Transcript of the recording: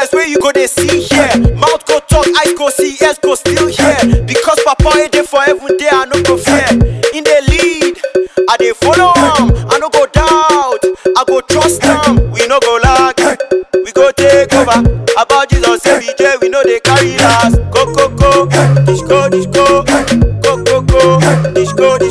eyes where you go they see here. Mouth go talk, eyes go see, ears go still hear. Because Papa ain't there for every day, I no go fear. In the lead, I dey follow him. I no go doubt, I go trust him. We no go lag, we go take over. About Jesus every day, we know they carry last. Go go go, dish go dish go, go go go, dish go